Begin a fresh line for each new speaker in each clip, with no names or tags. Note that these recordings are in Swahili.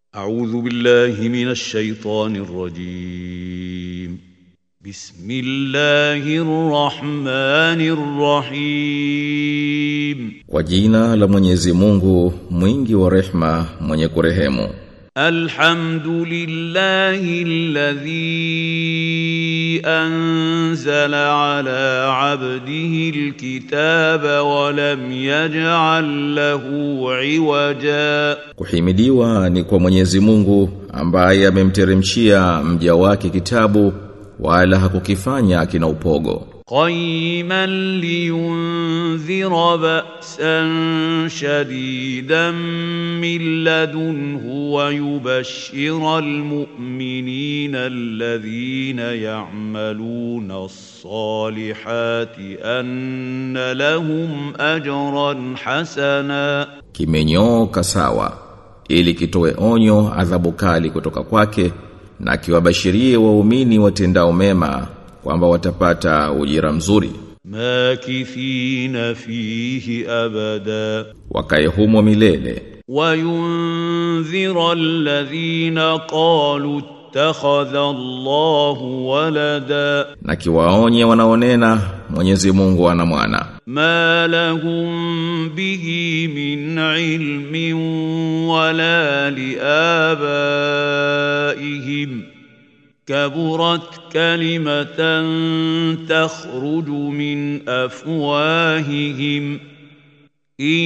أعوذ بالله من الشيطان الرجيم بسم الله الرحمن الرحيم
Kwa jina la Mwenyezi Mungu, mwingi wa rehma, mwenye kurehemu.
الحمد لله الذي أنزل على عبده الكتاب ولم يجعل له عوجا
Kuhimidiwa ni kwa Mwenyezi Mungu ambaye amemteremshia mja wake kitabu wala hakukifanya kina upogo.
قيما لينذر بأسا شديدا من لدنه ويبشر المؤمنين الذين يعملون الصالحات أن لهم أجرا حسنا
Kimenyooka sawa ili kitoe onyo adhabu kali kutoka kwake na kiwabashirie waumini watendao mema kwamba watapata ujira mzuri.
ماكثين فيه أبدا
Wakae humo milele
وينذر الذين قالوا اتخذ الله ولدا
na kiwaonye wanaonena Mwenyezi Mungu ana mwana.
ما لهم به من علم ولا لآبائهم كبرت كلمة تخرج من أفواههم إن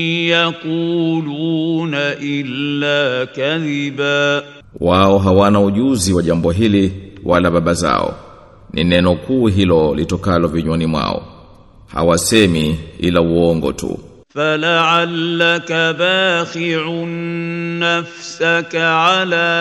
يقولون إلا كذبا
Wao hawana ujuzi wa jambo hili wala baba zao. Ni neno kuu hilo litokalo vinywani mwao. Hawasemi ila uongo tu.
فلعلك باخع نفسك على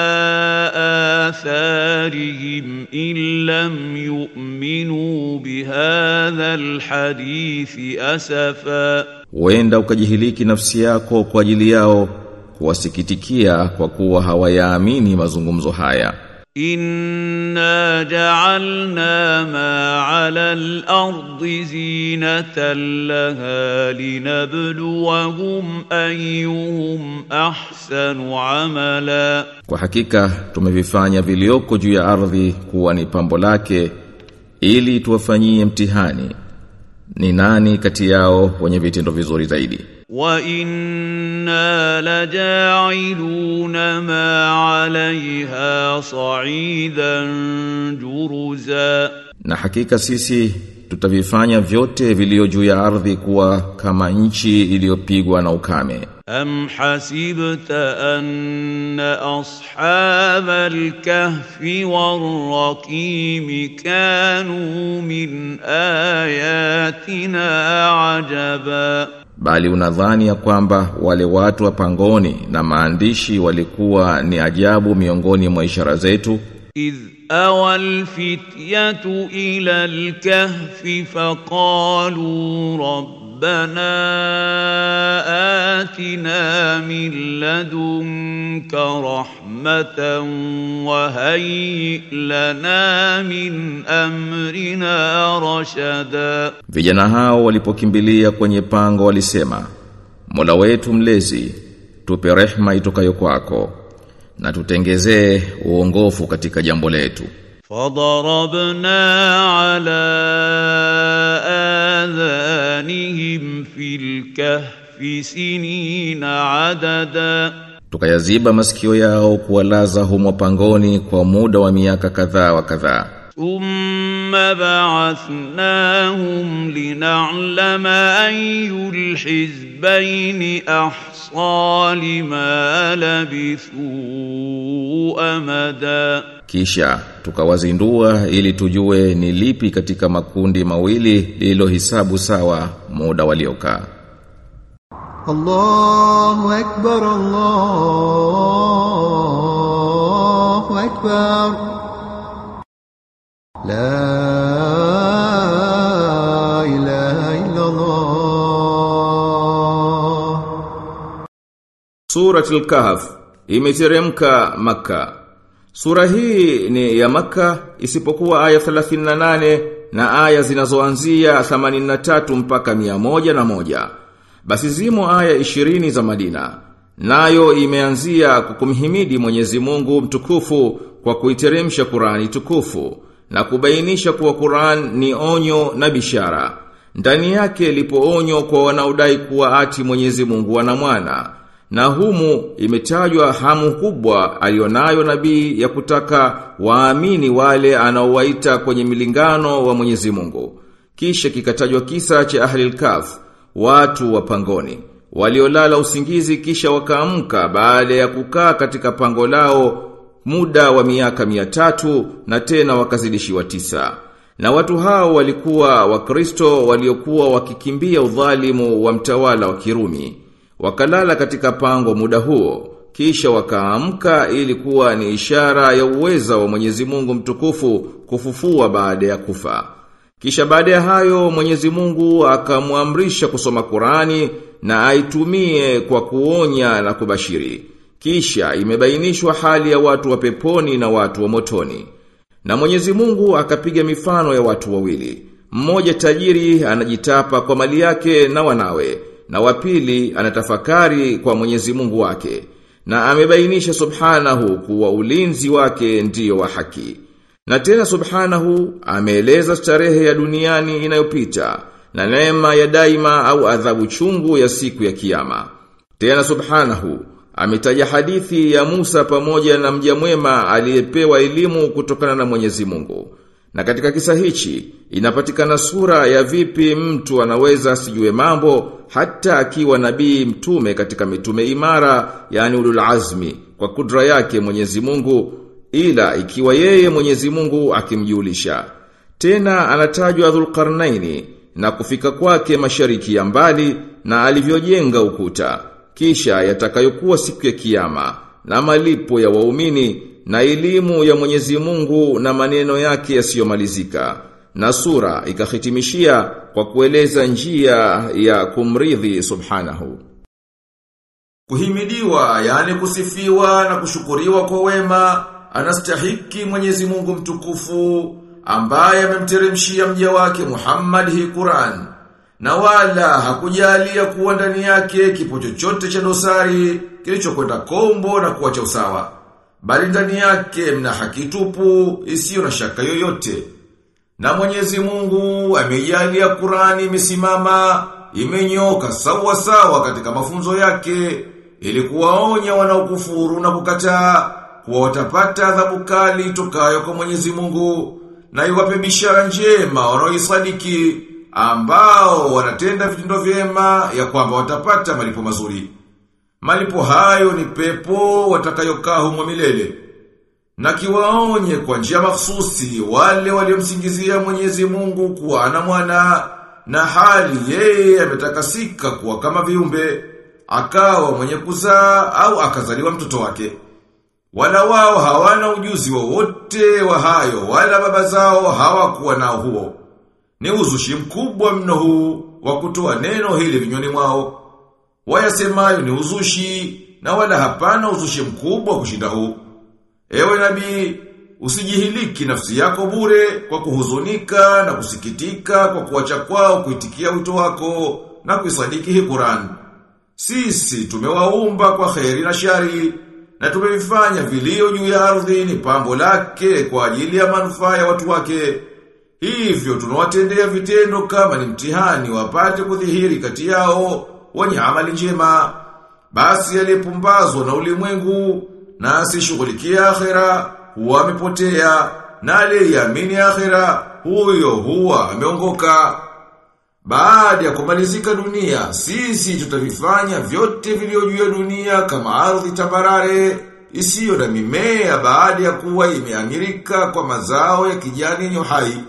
آثارهم إن لم يؤمنوا بهذا الحديث أسفا
Huenda ukajihiliki nafsi yako kwa ajili yao kuwasikitikia kwa kuwa hawayaamini mazungumzo haya.
إنا جعلنا ما على الأرض زينة لها لنبلوهم أيهم أحسن عملا
Kwa hakika tumevifanya vilioko juu ya ardhi kuwa ni pambo lake ili tuwafanyie mtihani. Ni nani kati yao wenye vitendo vizuri zaidi?
وإنا لجاعلون ما عليها صعيدا جرزا
Na hakika sisi tutavifanya vyote vilio juu ya ardhi kuwa kama nchi iliyopigwa na ukame.
أم حسبت أن أصحاب الكهف والرقيم كانوا من آياتنا عجبا
Bali unadhani ya kwamba wale watu wa pangoni na maandishi walikuwa ni ajabu miongoni mwa ishara zetu
إذ أوى الفتية إلى الكهف فقالوا ربنا آتنا من لدنك رحمة وهيئ لنا من أمرنا رشدا
Vijana hao walipokimbilia kwenye pango walisema Mola wetu mlezi tupe rehma itokayo kwako na tutengezee uongofu katika jambo letu
فضربنا على آذانهم في الكهف سنين عددا
tukayaziba masikio yao kuwalaza humo pangoni kwa muda wa miaka kadhaa wa kadhaa
ثم بعثناهم لنعلم أي الحزبين أحصى لما لبثوا أمدا
kisha tukawazindua ili tujue ni lipi katika makundi mawili lililohisabu sawa muda waliokaa
الله أكبر الله أكبر لا إله إلا الله
Suratul Kahf imeteremka Makka. Sura hii ni ya Makka isipokuwa aya 38 na aya zinazoanzia 83 mpaka 101. Basi zimo aya 20 za Madina nayo imeanzia kukumhimidi Mwenyezi Mungu mtukufu kwa kuiteremsha Qur'ani tukufu na kubainisha kuwa Qur'an ni onyo na bishara. Ndani yake lipo onyo kwa wanaodai kuwa ati Mwenyezi Mungu ana mwana. Na humu imetajwa hamu kubwa alionayo nabii ya kutaka waamini wale anaowaita kwenye milingano wa Mwenyezi Mungu. Kisha kikatajwa kisa cha Ahlil Kahf, watu wa pangoni waliolala usingizi kisha wakaamka baada ya kukaa katika pango lao muda wa miaka mia tatu na tena wakazidishiwa tisa. Na watu hao walikuwa wakristo waliokuwa wakikimbia udhalimu wa mtawala wa Kirumi. Wakalala katika pango muda huo, kisha wakaamka ili kuwa ni ishara ya uweza wa Mwenyezi Mungu mtukufu kufufua baada ya kufa. Kisha baada ya hayo Mwenyezi Mungu akamwamrisha kusoma Qurani na aitumie kwa kuonya na kubashiri. Kisha imebainishwa hali ya watu wa peponi na watu wa motoni. Na Mwenyezi Mungu akapiga mifano ya watu wawili. Mmoja tajiri anajitapa kwa mali yake na wanawe, na wapili anatafakari kwa Mwenyezi Mungu wake. Na amebainisha subhanahu kuwa ulinzi wake ndiyo wa haki. Na tena subhanahu ameeleza starehe ya duniani inayopita na neema ya daima au adhabu chungu ya siku ya kiyama. Tena subhanahu ametaja hadithi ya Musa pamoja na mja mwema aliyepewa elimu kutokana na Mwenyezi Mungu. Na katika kisa hichi inapatikana sura ya vipi mtu anaweza asijue mambo hata akiwa nabii mtume katika mitume imara yani ulul azmi kwa kudra yake Mwenyezi Mungu ila ikiwa yeye Mwenyezi Mungu akimjulisha. Tena anatajwa Dhulqarnaini na kufika kwake mashariki ya mbali na alivyojenga ukuta. Kisha yatakayokuwa siku ya kiyama na malipo ya waumini na elimu ya Mwenyezi Mungu na maneno yake yasiyomalizika. Na sura ikahitimishia kwa kueleza njia ya kumridhi subhanahu. Kuhimidiwa, yani kusifiwa na kushukuriwa kwa wema, anastahiki Mwenyezi Mungu mtukufu ambaye amemteremshia mja wake Muhammad hii Qur'an. Na wala hakujalia kuwa ndani yake kipo chochote cha dosari kilichokwenda kombo na kuacha usawa. Bali ndani yake mna haki tupu isiyo na shaka yoyote. Na Mwenyezi Mungu amejalia Qur'ani imesimama, imenyoka sawa sawa katika mafunzo yake ili kuwaonya wanaokufuru na kukataa kuwa watapata adhabu kali tokayo kwa Mwenyezi Mungu na iwape bishara njema wanaoisadiki ambao wanatenda vitendo vyema ya kwamba watapata malipo mazuri. Malipo hayo ni pepo watakayokaa humo milele. Na kiwaonye kwa njia mahsusi wale waliomsingizia Mwenyezi Mungu kuwa ana mwana na hali yeye ametakasika kuwa kama viumbe akawa mwenye kuzaa au akazaliwa mtoto wake. Wala wao hawana ujuzi wowote wa, wa hayo wala baba zao hawakuwa nao huo. Ni uzushi mkubwa mno huu wa kutoa neno hili vinywani mwao. Wayasemayo ni uzushi na wala hapana uzushi mkubwa kushinda huu. Ewe nabii, usijihiliki nafsi yako bure kwa kuhuzunika na kusikitika kwa kuacha kwao kuitikia wito wako na kuisadiki hii Qur'an. Sisi tumewaumba kwa kheri na shari na tumevifanya vilio juu ya ardhi ni pambo lake kwa ajili ya manufaa ya watu wake. Hivyo tunawatendea vitendo kama ni mtihani wapate kudhihiri kati yao wenye amali njema. Basi aliyepumbazwa na ulimwengu na asishughulikia akhera huwa amepotea na aliyeamini akhera huyo huwa ameongoka. Baada ya kumalizika dunia, sisi tutavifanya vyote vilivyo juu ya dunia kama ardhi tambarare isiyo na mimea baada ya kuwa imeamirika kwa mazao ya kijani yenye uhai.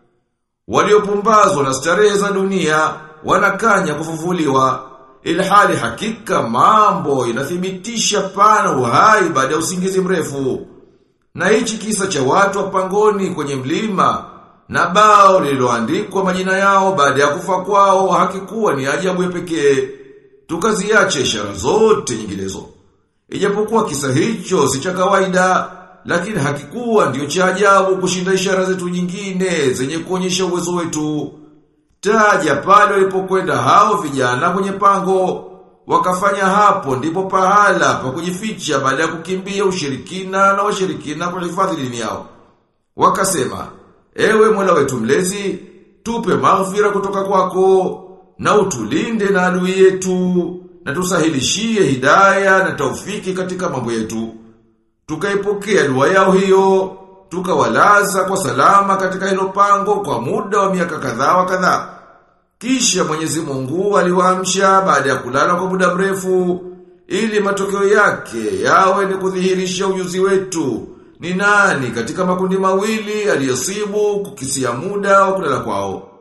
Waliopumbazwa na starehe za dunia wanakanya kufufuliwa ilhali hakika mambo inathibitisha pana uhai baada ya usingizi mrefu. Na hichi kisa cha watu wa pangoni kwenye mlima na bao lililoandikwa majina yao baada ya kufa kwao hakikuwa ni ajabu ya pekee. Tukaziache ishara zote nyinginezo. Ijapokuwa kisa hicho si cha kawaida, lakini hakikuwa ndio cha ajabu kushinda ishara zetu nyingine zenye kuonyesha uwezo wetu. Taja pale walipokwenda hao vijana kwenye pango, wakafanya hapo ndipo pahala pa kujificha baada ya kukimbia ushirikina na washirikina kuhifadhi dini yao. Wakasema, ewe Mola wetu mlezi, tupe maghfira kutoka kwako na utulinde na adui yetu na tusahilishie hidaya na taufiki katika mambo yetu. Tukaipokea dua yao hiyo, tukawalaza kwa salama katika hilo pango kwa muda wa miaka kadhaa wa kadhaa. Kisha Mwenyezi Mungu aliwaamsha baada ya kulala kwa muda mrefu ili matokeo yake yawe ni kudhihirisha ujuzi wetu. Ni nani katika makundi mawili aliyosibu kukisia muda wa kulala kwao?